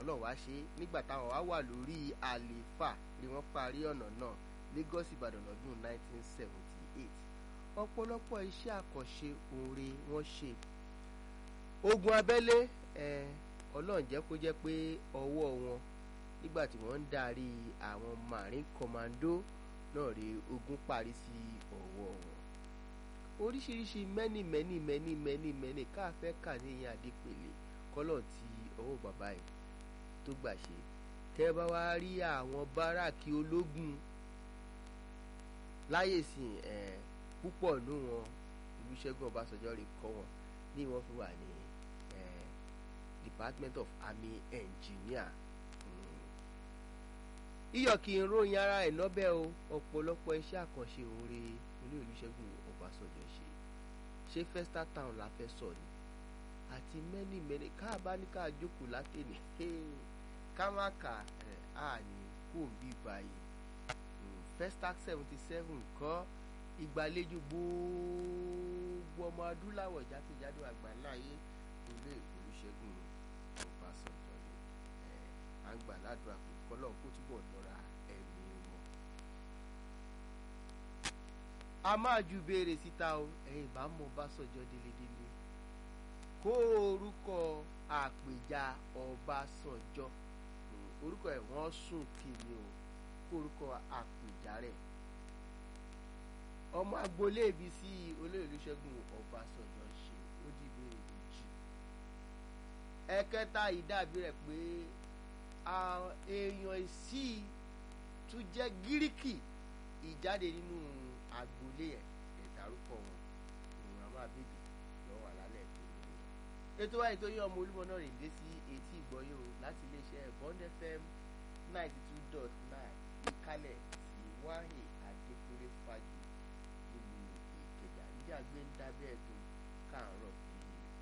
ọlọ́run wá ṣe nígbà táwọn wá wà lórí àlééfà ni wọ́n parí ọ̀nà náà Lagos Ìbàdàn lọ́dún 1978 ọ̀pọ̀lọpọ̀ iṣẹ́ àkànṣe oore wọ́n ṣe ogun abẹ́lé ọlọ́run jẹ́ kó jẹ́ pé ọwọ́ wọn nígbà tí wọ́n ń darí àwọn marine commando náà rí ogun parí sí ọwọ́ wọn oríṣiríṣi mẹ́nì mẹ́nì mẹ́nì mẹ́nì mẹ́nì káfẹ́ kà ní ìyẹn àdépèlé kọ́lọ̀ tí ọwọ́ bàbá yìí tó gbà ṣe tẹ́ bá wá rí àwọn báràkì ológun láyè sìn ẹ̀ púpọ̀ nù wọn Olúṣẹ́gun Ọbásanjọ́ rè kọ́ wọn ní wọ́n fi wà ní Department of Army Engineer iyọ̀ kì í ròyìn ara ẹ̀ lọ́bẹ̀ o ọ̀pọ̀lọpọ̀ iṣẹ́ àkànṣe òǹre olú Olúṣẹ́gun Ọbásanjọ́ ṣe ṣé Festa Town la fẹ́ sọ ni àti mẹ́nì mẹ́nì káàbá ní ká jókòó látẹ̀lé ká má kà ẹ̀ á ní kó ń bí báyìí Festac seventy seven kọ́ ìgbàlejò gbogbo ọmọ adúláwọ̀ jákèjádò àgbáláyé olú Olúṣẹ́gun Ọbásanjọ́ ni à ń gbà ládùúgbà pé kọ́lọ́ kó túbọ̀ lọ́ra ẹ̀mí wọn. a máa ju béèrè síta o ẹ̀yin bá mọ Ọbásanjọ́ délédélé kó orúkọ àpèjà Ọbásanjọ́ orúkọ ẹ̀ wọ́n sùn kìíní o kó orúkọ àpèjà rẹ̀ ọmọ agboolé ibi sí olóyè Olúṣẹ́gun Ọbásanjọ́ ṣe ó di ìbéèrè méjì ẹ̀kẹta ìdàbí rẹ̀ pé èèyàn sí tún jẹ́ gíríkì ìjáde nínú agboolé ẹ̀ ẹ̀dárúkọ wọn ìrìn àmọ́ àbèbè lọ́wọ́ àlálẹ̀ tó lórí ẹ̀. ètò àìtó yẹ ọmọ olúmọ náà rìn dé sí etí ìgbọ́yò láti iléeṣẹ́ Bond FM ninety two dot nine ìkálẹ̀ sí wáhìn adékúnlé fàájì nílùú ìkẹjà níjà gbé ń dábẹ́ ẹ̀dùn káàárọ̀ bí